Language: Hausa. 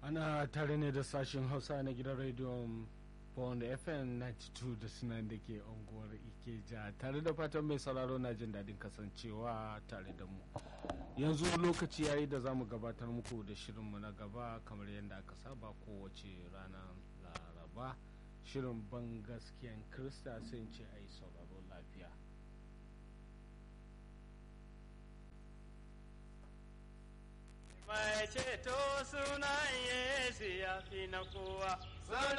ana tare ne da sashen hausa na gidan rediyon bond fm 92 da sunan da ke unguwar ikeja tare da fatan mai sauraro na jin daɗin kasancewa tare da mu yanzu lokaci yayi da za mu gabatar muku da shirinmu na gaba kamar yadda aka saba kowace ranar laraba shirin ban gaskiyan krista sai ce a yi sauraro lafiya Mai ceto sunan Yesu ya fi na kowa.